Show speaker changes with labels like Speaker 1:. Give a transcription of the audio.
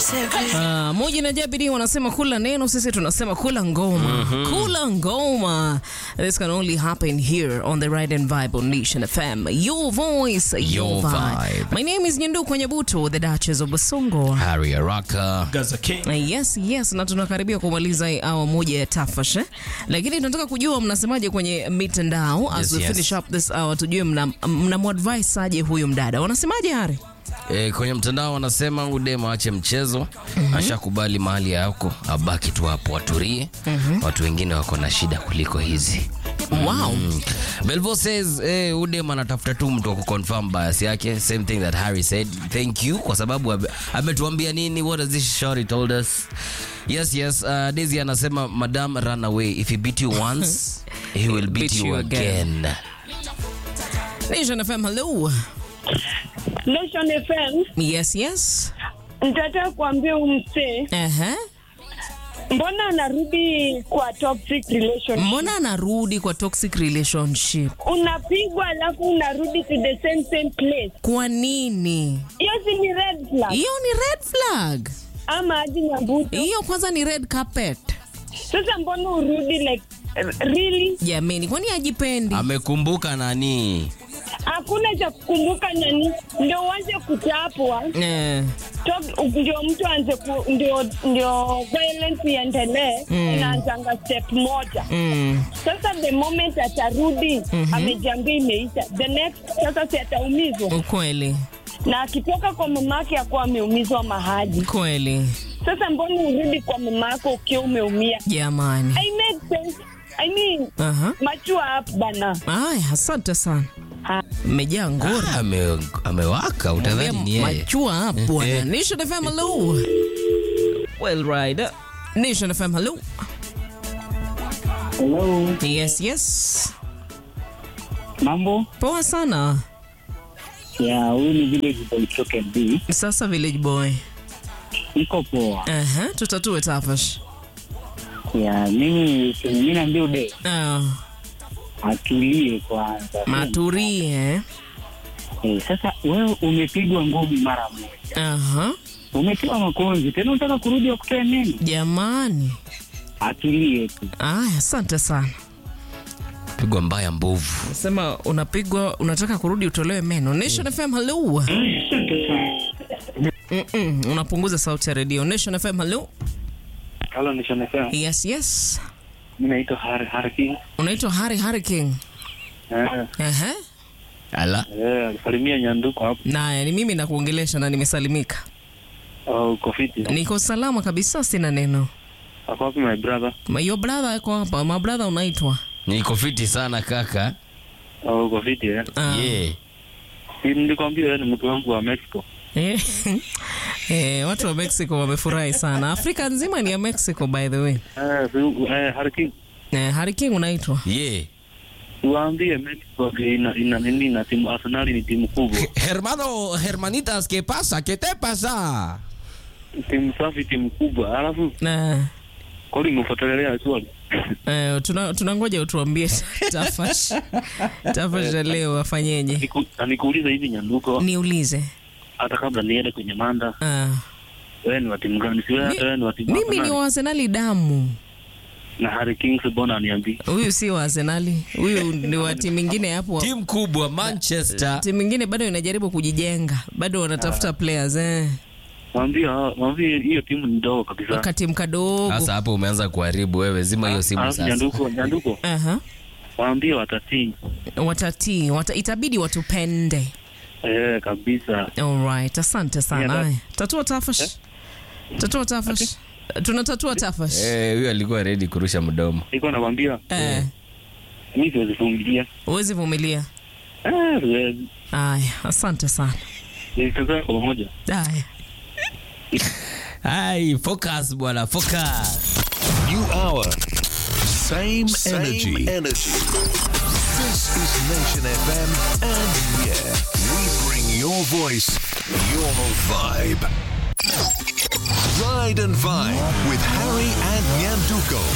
Speaker 1: Uh, moja na Jabiri wanasema kula neno, sisi tunasema kula ngoma. Kula ngoma. This can only happen here on the Ride and Vibe on Nation FM. Your voice, your,
Speaker 2: Your
Speaker 1: vibe.
Speaker 2: vibe.
Speaker 1: My name is Nyendu Kwenyebuto, the Duchess of Basongo.
Speaker 2: Harry Araka.
Speaker 3: Gaza King.
Speaker 1: Uh, Yes, yes, na tunakaribia kumaliza hii awa moja ya tafash eh? Lakini tunataka kujua mnasemaje kwenye mitandao as
Speaker 2: Yes,
Speaker 1: we
Speaker 2: yes.
Speaker 1: finish up this hour, tujue mna, mnamwadvise aje huyu mdada. Wanasemaje Hari?
Speaker 2: E, kwenye mtandao wanasema udem aache mchezo ashakubali mahali yako abaki tu hapo aturie watu wengine wako na shida kuliko hizi
Speaker 1: Wow.
Speaker 2: Belvo says eh, udem anatafuta tu mtu wa kuconfirm bias yake same thing that Harry said thank you kwa sababu abe- ametuambia nini what has this shorty told us yes yes uh, Daisy anasema madam run away if he beat you once he will beat, you, again,
Speaker 1: Nation FM, hello.
Speaker 4: Nation FM,
Speaker 1: Yes, yes.
Speaker 4: nitataka kuambia huyu msee,
Speaker 1: Aha.
Speaker 4: mbona anarudi kwa toxic relationship?
Speaker 1: Mbona anarudi kwa toxic relationship?
Speaker 4: Unapigwa alafu unarudi to the same same place.
Speaker 1: Kwa nini?
Speaker 4: Hiyo si ni red flag
Speaker 1: Hiyo ni red flag.
Speaker 4: ama aji nyambuto?
Speaker 1: Hiyo kwanza ni red carpet.
Speaker 4: Sasa mbona urudi like really?
Speaker 1: Jameni, kwani hajipendi?
Speaker 2: amekumbuka nani
Speaker 4: Hakuna cha kukumbuka nani, ndio uanze kuchapwa
Speaker 1: Eh,
Speaker 4: Talk- ndio mtu aanze ku, ndio ndio violence iendelee, inaanzanga step moja.
Speaker 1: mm,
Speaker 4: Sasa the moment atarudi amejiambia imeisha, the next sasa si ataumizwa,
Speaker 1: ukweli
Speaker 4: na akitoka kwa mamake akuwa ameumizwa mahali.
Speaker 1: kweli,
Speaker 4: Sasa mbona urudi kwa mamako ukiwa umeumia?
Speaker 1: jamani.
Speaker 4: I make sense. I mean,
Speaker 1: Aha.
Speaker 4: mature up bana.
Speaker 1: Aya, asante sana,
Speaker 4: Ha.
Speaker 1: mmejaa ngori.
Speaker 2: Ah, ame, amewaka utadhani ni yeye
Speaker 1: Machua hapo bwana. Nation FM, hello. Well, right. Nation FM, hello.
Speaker 5: Hello,
Speaker 1: Yes, yes.
Speaker 5: mambo
Speaker 1: Poa sana.
Speaker 5: ya huyu ni vile Boychoke B.
Speaker 1: Sasa village boy.
Speaker 5: Niko poa
Speaker 1: Aha, tutatue tafash.
Speaker 5: ya mimi mimi naambia ude
Speaker 1: Ah,
Speaker 5: atulie kwanza.
Speaker 1: maturie.
Speaker 5: Eh, sasa wewe umepigwa ngumi mara moja,
Speaker 1: Aha.
Speaker 5: umetiwa makonzi tena, unataka kurudi wakutoe neno?
Speaker 1: Jamani.
Speaker 5: Atulie tu.
Speaker 1: Aya, asante sana.
Speaker 2: pigwa mbaya mbovu
Speaker 1: Sema unapigwa, unataka kurudi utolewe meno. Nation FM, hello. Mm-mm, unapunguza sauti ya redio. Nation FM, hello.
Speaker 5: Halo, nishonekea.
Speaker 1: Yes, yes.
Speaker 5: Mimi naitwa Har Harki.
Speaker 1: Unaitwa Harry Harry King.
Speaker 5: Eh,
Speaker 1: Aha.
Speaker 2: ala
Speaker 5: eh, alisalimia nyanduko hapo.
Speaker 1: Naye ni mimi nakuongelesha na nimesalimika.
Speaker 5: Oh, uko fiti.
Speaker 1: Niko salama kabisa, sina neno.
Speaker 5: Ako wapi my brother?
Speaker 1: Ma- Your brother yako hapa. My brother unaitwa.
Speaker 2: niko fiti sana kaka
Speaker 5: Oh, uko fiti eh.
Speaker 1: Ah.
Speaker 2: yeah.
Speaker 5: Si nilikwambia wewe ni mtu wangu wa Mexico.
Speaker 1: Eh, eh, watu wa Mexico wamefurahi sana. Afrika nzima ni ya Mexico by the way.
Speaker 5: Eh, si, eh, Harki.
Speaker 1: Eh, Harry King unaitwa.
Speaker 2: yeah.
Speaker 5: Waambie Mexico ina ina nini na timu Arsenal ni timu kubwa.
Speaker 2: hermano hermanitas que pasa que te pasa
Speaker 5: timu safi, timu kubwa. Alafu
Speaker 1: Na
Speaker 5: kwani umefuatilia swali?
Speaker 1: eh, tuna tunangoja utuambie tafash. Tafash ya leo afanyeje?
Speaker 5: Niku- na nikuulize hivi Nyanduko,
Speaker 1: Niulize.
Speaker 5: hata kabla niende kwenye manda,
Speaker 1: Ah.
Speaker 5: wewe ni wa timu gani? Si wewe hata wewe ni wa timu
Speaker 1: Mimi ni
Speaker 5: Arsenal?
Speaker 1: wa Arsenali damu.
Speaker 5: na Harry Kings, mbona aniambii?
Speaker 1: Huyu si wa Arsenali. Huyu ni wa timu ingine hapo.
Speaker 2: timu kubwa manchester
Speaker 1: Timu ingine bado inajaribu kujijenga. Bado wanatafuta players eh.
Speaker 5: Mwambie hao- mwambie hiyo timu ni ndogo kabisa.
Speaker 1: Wakati mkadogo.
Speaker 2: sasa hapo umeanza kuharibu wewe zima hiyo simu
Speaker 5: Alafu
Speaker 2: sasa
Speaker 5: Nyanduko, Nyanduko,
Speaker 1: Aha.
Speaker 5: mwambie watatii.
Speaker 1: Watatii, wata, itabidi watupende.
Speaker 5: Eh, kabisa.
Speaker 1: Alright, asante sana.
Speaker 5: Yeah, that-
Speaker 1: Aya, tatua tafash. Tatua tafash. Tunatatua tafash.
Speaker 2: Eh, huyo alikuwa ready kurusha mdomo
Speaker 5: Niko nakwambia
Speaker 1: Eh,
Speaker 5: mimi siwezi vumilia.
Speaker 1: huwezi vumilia.
Speaker 5: Eh, siwezi.
Speaker 1: Aya, asante sana.
Speaker 5: Nitazaa kwa pamoja.
Speaker 1: Aya.
Speaker 2: ai focus bwana focus
Speaker 6: New hour. Same,
Speaker 7: Same
Speaker 6: energy.
Speaker 7: energy.
Speaker 6: This is Nation FM, and yeah, we bring your voice, your vibe. Ride and Vibe with Harry and Nyanduko.